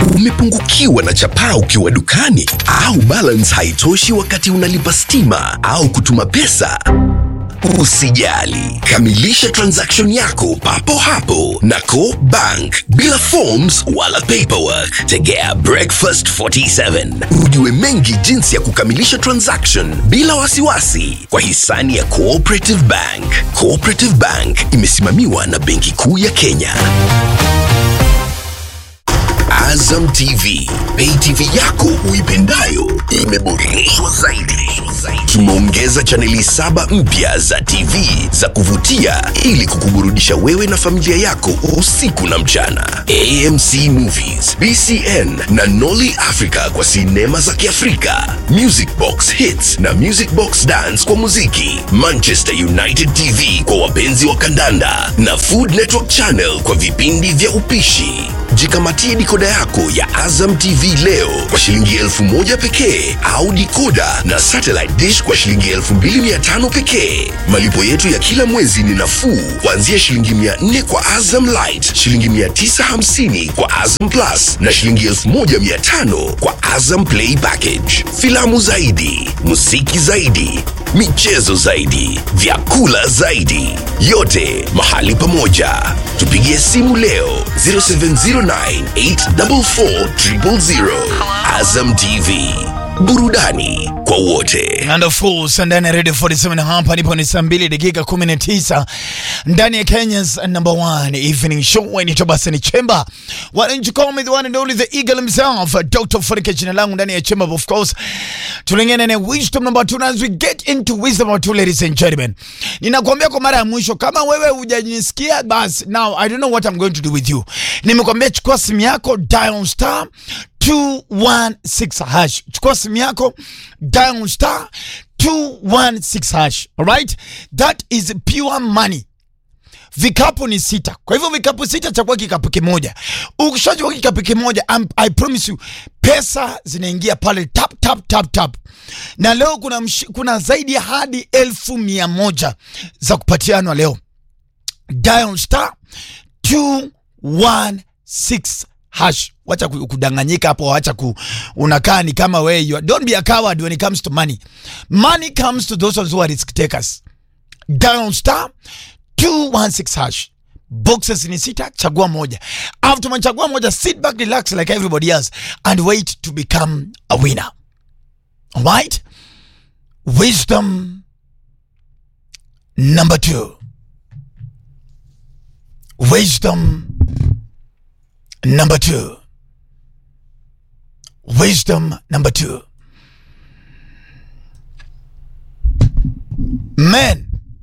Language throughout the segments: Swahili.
Umepungukiwa na chapaa ukiwa dukani au balance haitoshi wakati unalipa stima au kutuma pesa? Usijali, kamilisha transaction yako papo hapo na Co Bank bila forms wala paperwork. Tegea Breakfast 47 ujue mengi jinsi ya kukamilisha transaction bila wasiwasi kwa hisani ya Cooperative Bank. Cooperative Bank imesimamiwa na Benki Kuu ya Kenya. Azam TV, pay TV yako uipendayo imeboreshwa zaidi. Tumeongeza chaneli saba mpya za TV za kuvutia ili kukuburudisha wewe na familia yako usiku na mchana. AMC Movies, BCN na Nolly Africa kwa sinema za Kiafrika, Music Box Hits na Music Box Dance kwa muziki, Manchester United TV kwa wapenzi wa kandanda na Food Network Channel kwa vipindi vya upishi. Jikamatie dikoda yako ya Azam TV leo kwa shilingi elfu moja pekee au dikoda na satellite dish kwa shilingi elfu mbili mia tano pekee. Malipo yetu ya kila mwezi ni nafuu kuanzia shilingi mia nne kwa Azam Light, shilingi mia tisa hamsini kwa Azam Plus na shilingi elfu moja mia tano kwa Azam Play Package. Filamu zaidi, muziki zaidi, michezo zaidi, vyakula zaidi, yote mahali pamoja. Tupigie simu leo 0709844000. Azam TV, burudani kwa wote. And of course, ndani ya Radio 47 hapa nipo ni saa mbili dakika 19 ndani ya Kenya's number one evening show inaitwa basi ni Chemba. Why don't you call me the one and only the eagle himself, Dr. Funike jina langu ndani ya Chemba of course. Tulingene na wisdom number 2 as we get into wisdom number 2 ladies and gentlemen. Ninakuambia kwa mara ya mwisho kama wewe hujanisikia basi now I don't know what I'm going to do with you. Nimekuambia chukua simu yako dial star 216 hash. Chukua simu yako dial star 216 hash. Alright? That is pure money. Vikapu ni sita. Kwa hivyo vikapu sita chakua kikapu kimoja. Ukishachukua kikapu kimoja, I'm- I promise you pesa zinaingia pale tap tap tap tap. Na leo kuna, msh, kuna zaidi ya hadi elfu mia moja za kupatianwa leo. Dial star 216 hash. Wacha ku- kudanganyika hapo, wacha ku, unakaa ni kama wewe. you are- Don't be a coward when it comes to money. Money comes to those who are risk takers. Dial star 216 hash. Boxes ni sita, chagua moja. After umechagua moja, sit back, relax like everybody else and wait to become a winner. Alright? Wisdom number two. Wisdom number two. Wisdom number two. Men,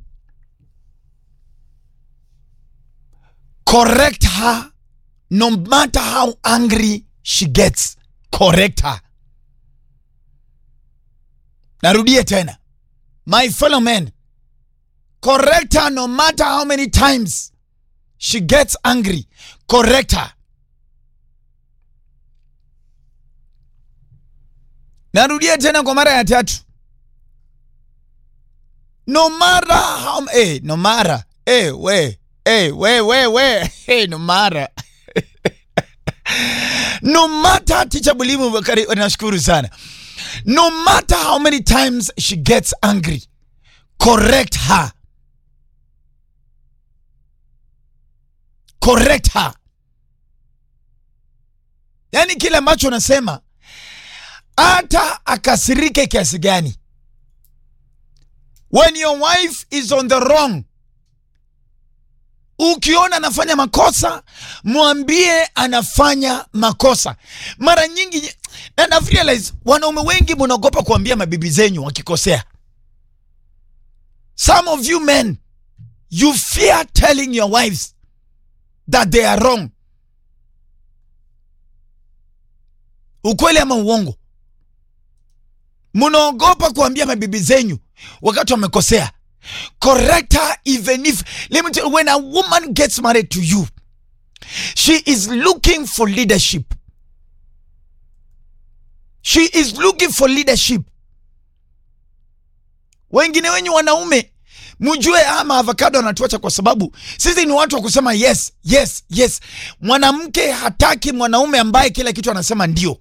correct her no matter how angry she gets. Correct her. Narudie tena. My fellow men, correct her no matter how many times she gets angry. Correct her. Narudia tena kwa mara ya tatu. No matter how eh, no matter eh, we eh, we we we eh, no matter no matter teacher Bulimu Bakari, nashukuru sana. No matter how many times she gets angry, correct her. Correct her. Yaani kile ambacho unasema hata akasirike kiasi gani, when your wife is on the wrong, ukiona anafanya makosa mwambie anafanya makosa. Mara nyingi na na realize wanaume wengi mnaogopa kuambia mabibi zenyu wakikosea. Some of you men you fear telling your wives that they are wrong. Ukweli ama uongo? Mnaogopa kuambia mabibi zenyu wakati wamekosea. Correct her even if let me tell you, when a woman gets married to you, she is looking for leadership. She is looking for leadership. Wengine wenyu wanaume mjue ama avocado anatuacha kwa sababu sisi ni watu wa kusema yes yes yes. Mwanamke hataki mwanaume ambaye kila kitu anasema ndio.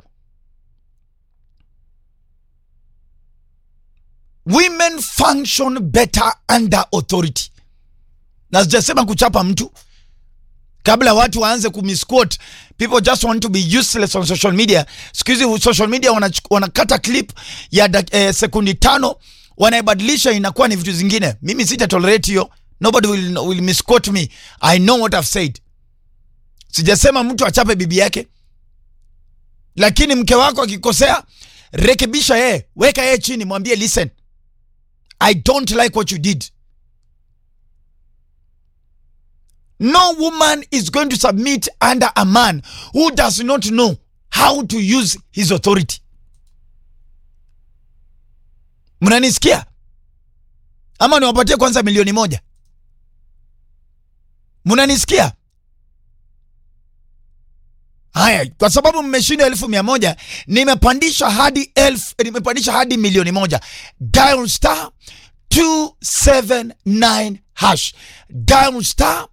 Women function better under authority, na sijasema kuchapa mtu kabla watu waanze kumisquote people just want to be useless on social media. Siku hizi social media wanach- wanakata clip ya dak- eh, sekundi tano wanaibadilisha inakuwa ni vitu zingine. Mimi sita tolerate hiyo, nobody will, will misquote me. I know what I've said. Sijasema mtu achape bibi yake, lakini mke wako akikosea, rekebisha yeye, weka yeye chini, mwambie listen, I don't like what you did. No woman is going to submit under a man who does not know how to use his authority. Mnanisikia? Ama niwapatie kwanza milioni moja? Mnanisikia? Haya, kwa sababu mmeshinda elfu mia moja nimepandisha hadi elfu, nimepandisha hadi milioni moja. Dial star 279 hash. Dial star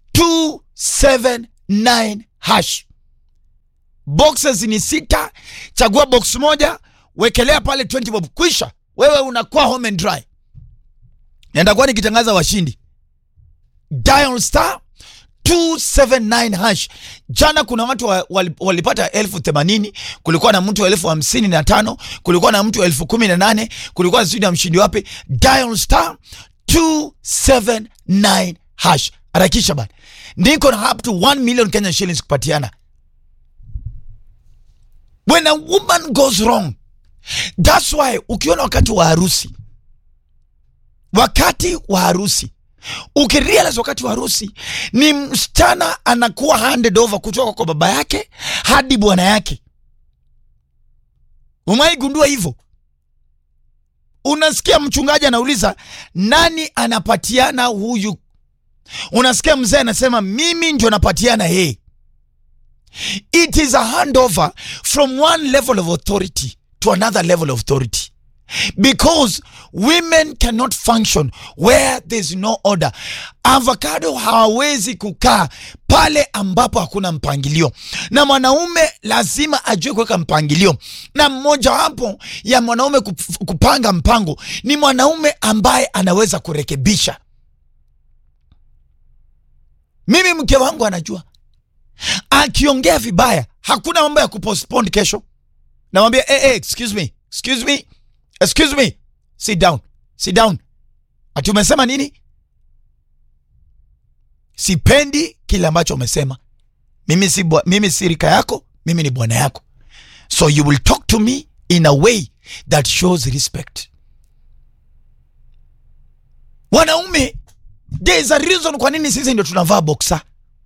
279 hash. Boxes ni sita, chagua box moja, wekelea pale 20 bob, kwisha. Wewe unakuwa home and dry. Nitakuwa nikitangaza washindi. Dial star 279 hash. Jana kuna watu wa, wali- walipata elfu themanini, kulikuwa na mtu wa elfu hamsini na tano, kulikuwa na mtu wa elfu kumi na nane, kulikuwa sijui na mshindi wapi. Dial star 279 hash. Harakisha bana, niko na up to 1 million Kenyan shillings kupatiana. When a woman goes wrong, that's why ukiona wakati wa harusi, wakati wa harusi ukirealize wakati wa harusi ni msichana anakuwa handed over kutoka kwa baba yake hadi bwana yake. Umaigundua hivyo? Unasikia mchungaji anauliza nani anapatiana huyu, unasikia mzee anasema mimi ndio napatiana yeye. It is a handover from one level of authority to another level of authority because women cannot function where there's no order. Avocado hawawezi kukaa pale ambapo hakuna mpangilio, na mwanaume lazima ajue kuweka mpangilio, na mmojawapo ya mwanaume kup- kupanga mpango ni mwanaume ambaye anaweza kurekebisha. Mimi mke wangu anajua akiongea vibaya, hakuna mambo ya kupostpone kesho. Namwambia hey, hey, excuse me, excuse me excuse me sit down sit down ati umesema nini sipendi kile ambacho umesema mimi si, bwa- mimi si rika yako mimi ni bwana yako so you will talk to me in a way that shows respect wanaume there is a reason kwa nini sisi ndio tunavaa boxer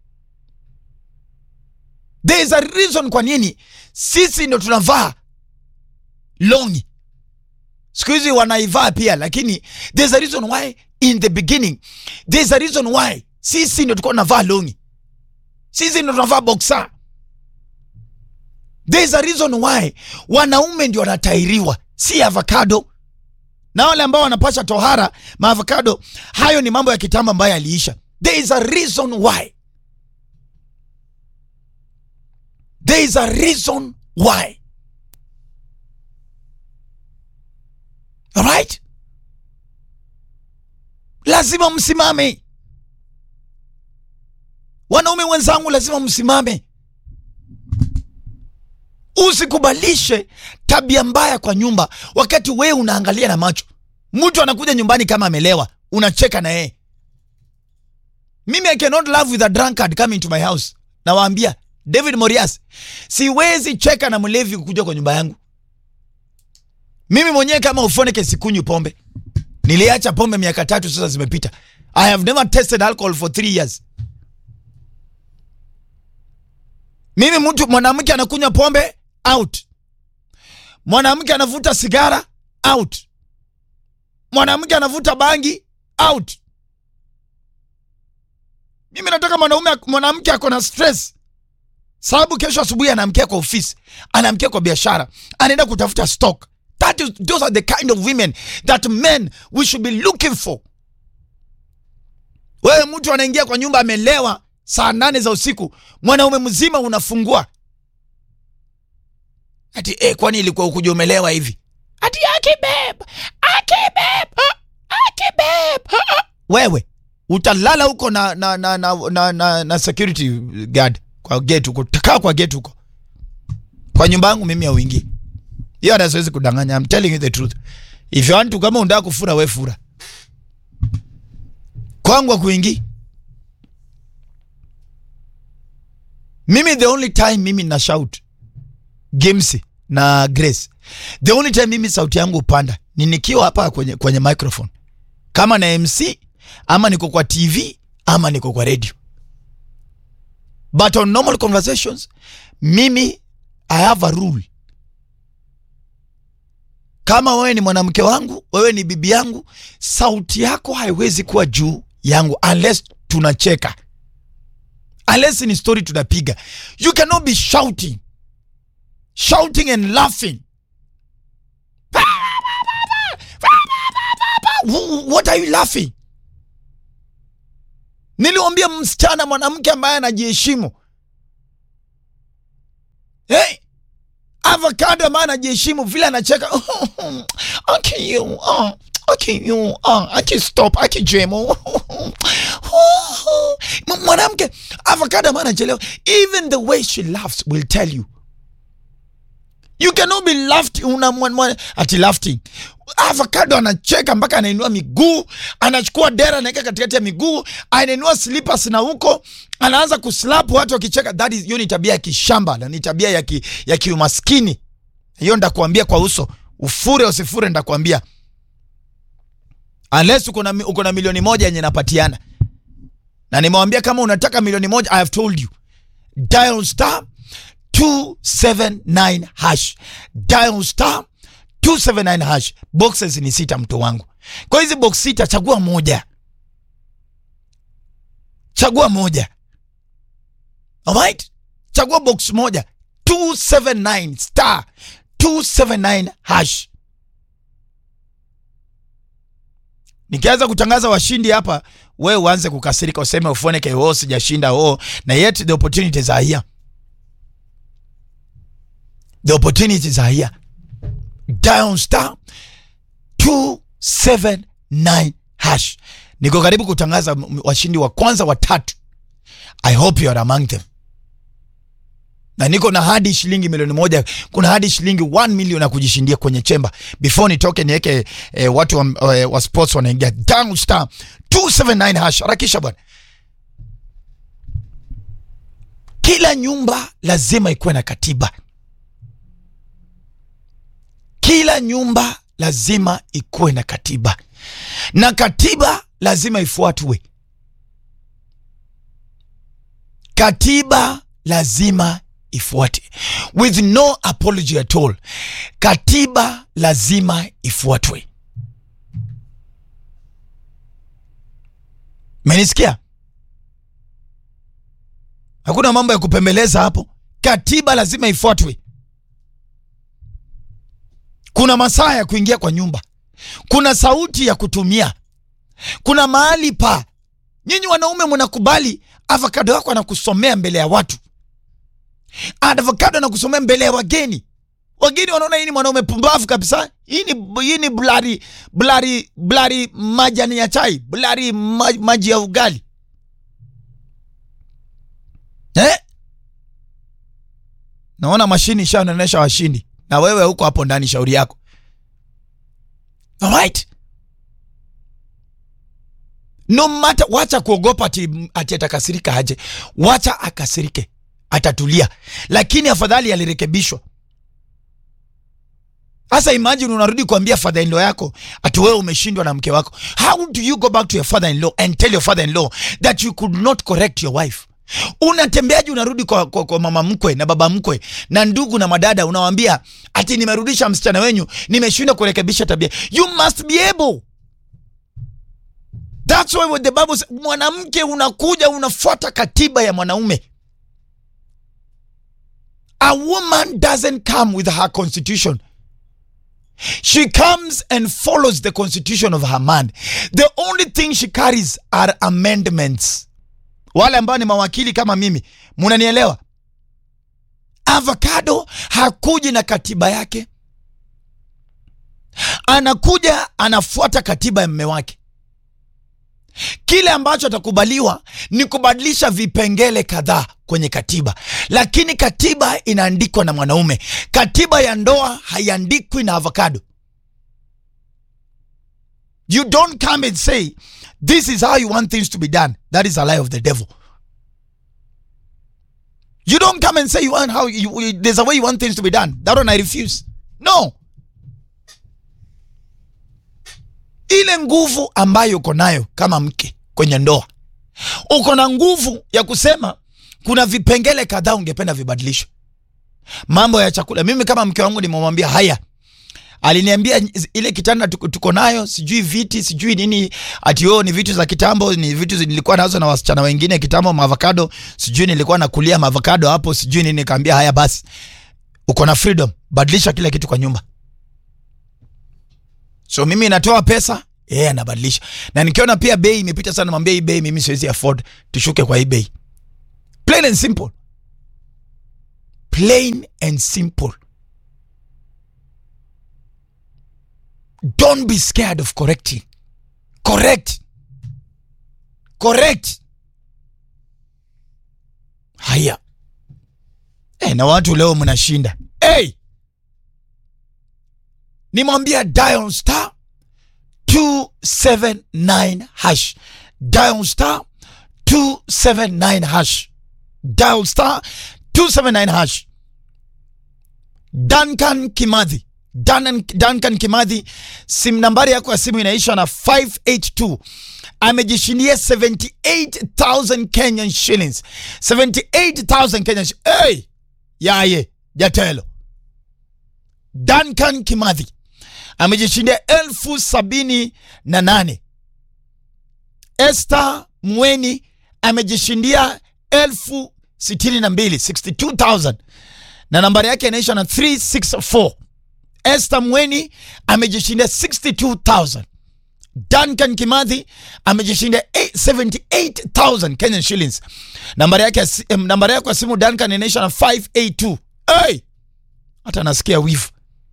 there is a reason kwa nini sisi ndio tunavaa longi siku hizi wanaivaa pia lakini there's a reason why in the beginning there's a reason why sisi ndio tulikuwa tunavaa longi sisi ndio tunavaa boxer there's a reason why wanaume ndio wanatairiwa si avocado na wale ambao wanapasha tohara maavocado hayo ni mambo ya kitambo ambayo yaliisha there is a reason why there is a reason why Alright? Lazima msimame. Wanaume wenzangu, lazima msimame. Usikubalishe tabia mbaya kwa nyumba wakati wewe unaangalia na macho. Mtu anakuja nyumbani kama amelewa, unacheka na yeye. Mimi I cannot love with a drunkard coming to my house. Nawaambia David Morias, siwezi cheka na mlevi kukuja kwa nyumba yangu. Mimi mwenyewe kama ufoneke sikunywi pombe. Niliacha pombe miaka tatu sasa zimepita. I have never tasted alcohol for three years. Mimi mtu mwanamke anakunywa pombe out. Mwanamke anavuta sigara out. Mwanamke anavuta bangi out. Mimi nataka mwanaume mwanamke ako na stress. Sababu kesho asubuhi anaamkia kwa ofisi, anaamkia kwa biashara, anaenda kutafuta stock. That is, those are the kind of women that men we should be looking for. Wewe mtu anaingia kwa nyumba amelewa saa nane za usiku, mwanaume mzima unafungua ati eh, kwani ilikuwa ukuja umelewa hivi? Ati akibeb akibeb akibeb. Wewe utalala huko na na na na, na, na, na security guard kwa gate huko, takaa kwa gate huko. Kwa nyumba yangu mimi hauingii. Hiyo hata siwezi kudanganya. I'm telling you the truth. If you want to, kama unataka kufura we fura. Kwangu hakuingii. Mimi the only time mimi na shout Games na Grace. The only time mimi sauti yangu upanda ni nikiwa hapa kwenye, kwenye microphone kama na MC ama niko kwa TV ama niko kwa radio, but on normal conversations mimi I have a rule. Kama wewe ni mwanamke wangu, wewe ni bibi yangu, sauti yako haiwezi kuwa juu yangu unless tunacheka, unless ni story tunapiga. You cannot be shouting shouting and laughing. What are you laughing? Niliwambia msichana mwanamke ambaye anajiheshimu. Hey, avocado ambaye anajiheshimu vile anacheka. Okay, you, uh, okay, you, uh, okay, stop, okay, jemo. Mwanamke avocado ambaye anachelewa. Even the way she laughs will tell you You cannot be laughed una mwana ati laughing. Avocado anacheka mpaka anainua miguu, anachukua dera anaweka katikati ya miguu, anainua slippers na huko anaanza kuslap watu wakicheka. That is hiyo ni tabia ya kishamba na ni tabia ya ki, ya kiumaskini. Hiyo ndakuambia kwa uso. Ufure usifure ndakuambia. Unless uko na uko na milioni moja yenye napatiana. Na nimewambia kama unataka milioni moja I have told you. Dial star 279 hash dial star 279 hash. Boxes ni sita, mtu wangu. Kwa hizi box sita, chagua moja, chagua moja. Alright, chagua box moja 279 star 279 hash. Nikianza kutangaza washindi hapa, wewe uanze kukasirika, useme ufoneke, oh, sijashinda oh, na yet the opportunities are here the opportunities are here. Dial star 279 hash. Niko karibu kutangaza washindi wa kwanza watatu. I hope you are among them. Na niko na hadi shilingi milioni moja, kuna hadi shilingi 1 million ya kujishindia kwenye chemba. Before nitoke niweke eh, watu wa, eh, wa sports wanaingia. Dial star 279 hash. Harakisha bwana. Kila nyumba lazima ikuwe na katiba. Kila nyumba lazima ikuwe na katiba, na katiba lazima ifuatwe. Katiba lazima ifuate, with no apology at all. Katiba lazima ifuatwe. Menisikia? Hakuna mambo ya kupembeleza hapo. Katiba lazima ifuatwe. Kuna masaa ya kuingia kwa nyumba, kuna sauti ya kutumia, kuna mahali pa nyinyi wanaume mnakubali avocado wako anakusomea mbele ya watu, avocado anakusomea mbele ya wageni. Wageni wanaona hii ni mwanaume pumbavu kabisa, hii ni hii ni blari blari blari majani ya chai, blari maj, maji ya ugali eh? Naona mashini ishaonaonyesha washindi na wewe huko hapo ndani, shauri yako. Alright, no matter, wacha kuogopa ati, ati atakasirika aje. Wacha akasirike, atatulia, lakini afadhali alirekebishwa. Sasa imagine unarudi kuambia father in law yako ati wewe umeshindwa na mke wako. How do you go back to your father in law and tell your father in law that you could not correct your wife? Unatembeaje? Unarudi kwa, kwa, kwa mama mkwe na baba mkwe na ndugu na madada, unawambia ati nimerudisha msichana wenyu, nimeshindwa kurekebisha tabia. You must be able. That's why what the Bible says, mwanamke unakuja unafuata katiba ya mwanaume. A woman doesn't come with her constitution. She comes and follows the constitution of her man. The only thing she carries are amendments. Wale ambao ni mawakili kama mimi, munanielewa? Avocado hakuji na katiba yake, anakuja anafuata katiba ya mme wake. Kile ambacho atakubaliwa ni kubadilisha vipengele kadhaa kwenye katiba, lakini katiba inaandikwa na mwanaume. Katiba ya ndoa haiandikwi na avocado. You don't come and say this is how you want things to be done. That is a lie of the devil. You don't come and say you want how you, you, there's a way you want things to be done. That one I refuse. No. Ile nguvu ambayo uko nayo kama mke kwenye ndoa, uko na nguvu ya kusema kuna vipengele kadhaa ungependa vibadilishwe. Mambo ya chakula, mimi kama mke wangu nimemwambia haya, aliniambia ile kitanda tuko, tuko nayo sijui viti sijui nini, ati oh, ni vitu za kitambo, ni vitu nilikuwa nazo na wasichana wengine kitambo, maavocado sijui nilikuwa nakulia maavocado hapo sijui nini. Nikaambia haya basi, uko na freedom, badilisha kila kitu kwa nyumba. So mimi natoa pesa, yeye yeah, anabadilisha. Na nikiona pia bei imepita sana, mwambie hii bei mimi siwezi afford, tushuke kwa hii bei. Plain and simple. Plain and simple. Don't be scared of correcting. Correct. Correct. Haya. Eh, na watu leo mnashinda. Hey! Nimwambia dial star 279 hash. Dial star 279 hash. Dial star 279 hash. Duncan Kimathi. Duncan, Duncan Kimathi, simu nambari yako ya simu inaisha na 582. Amejishindia 78,000 Kenyan shillings. 78,000 Kenyan shillings. Hey! Yaye, jatelo. Duncan Kimathi amejishindia elfu sabini na nane. Esther Mweni amejishindia elfu sitini na mbili 62,000 na nambari yake inaisha na 364. Esther Mweni amejishindia 62,000. Duncan Kimathi amejishindia 78,000 Kenyan shillings. Nambari yake nambari yake ya simu Duncan inaisha na 582. Hey! Hata nasikia wivu.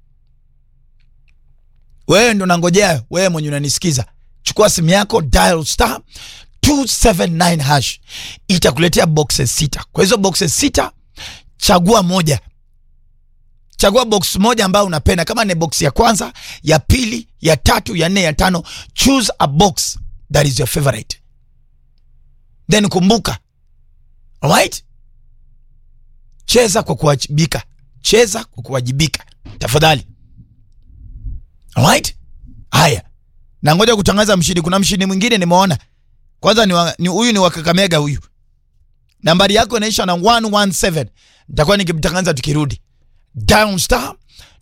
Wewe ndo nangojea, wewe mwenye unanisikiza, chukua simu yako dial star 279 hash, itakuletea boxes sita. Kwa hizo boxes sita, chagua moja, chagua box moja ambayo unapenda, kama ni box ya kwanza, ya pili, ya tatu, ya nne, ya tano. Choose a box that is your favorite, then kumbuka, alright, cheza kwa kuwajibika, cheza kwa kuwajibika tafadhali. Alright? Haya. Na ngoja kutangaza mshindi. Kuna mshindi mwingine nimeona. Kwanza ni huyu ni, huyu ni wa Kakamega huyu. Nambari yako inaisha na 117. Nitakuwa nikimtangaza tukirudi. Down star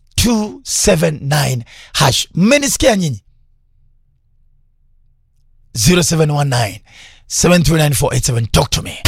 279 hash. Mmenisikia nyinyi? 0719 739 487 talk to me.